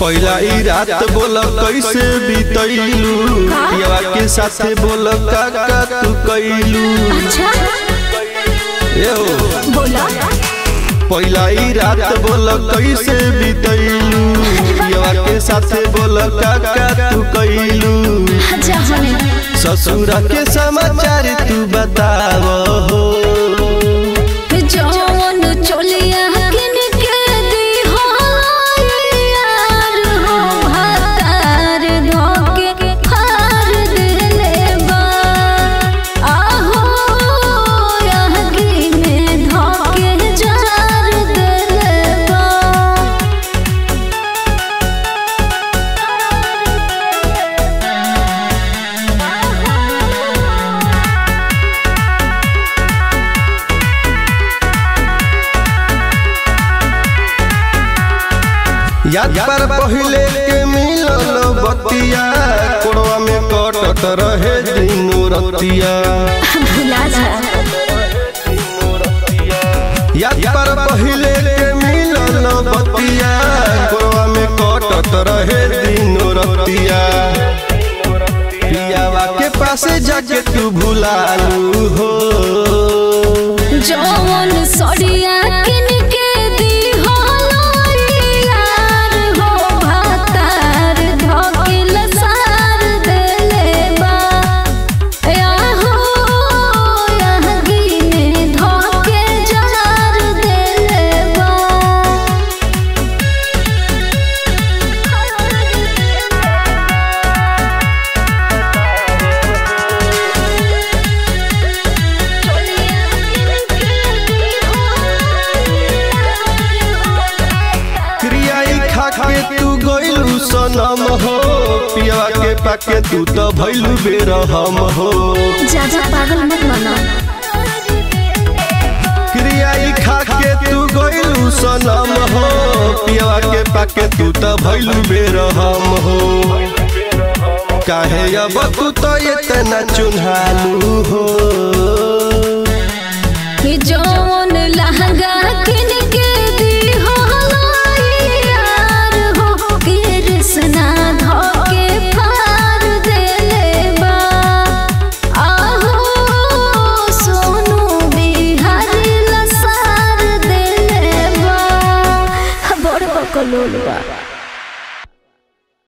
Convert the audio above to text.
पहिला ई रात बोल कैसे बीतैलू पियवा के साथे बोल का का तू कैलू अच्छा ए हो बोला पहिला ई रात बोल कैसे बीतैलू पियवा के साथे बोल का का तू कैलू जहने ससुरा के समाचार तू बताव हो जौन चोलिया किन के दी हो यार हो भातार धोके फार देले बा आहो यहगी में धोके जार देले बा याद पर पहिले के मिलल बतिया कोड़वा में कटत रहे दिनो रतिया भुला जा याद पर पहिले के मिलल बतिया कोड़वा में कटत रहे दिनो रतिया पियावा के पासे जाके तू भुलालू हो जौन सड़िया किन के दी हो यार हो भातार धोके लसार देले बा आहो यहगी में धोके जार देले बा क्रियाई खा के तू गइलू सनम हो पियावा के पाके तू तो भइलू बेरहम हो ज्यादा पागल मत बना क्रियाई खा के तू गइलू सनम हो पियावा के पाके तू तो भइलू बेरहम हो काहे अब तू तो इतना चुन्हालू हो कि जौन लहंगा किन के दी हो यार हो कृष्णा धोके फार देले बा आहो सोनू बिहारी लसार देले बा बड़ बकलोल बा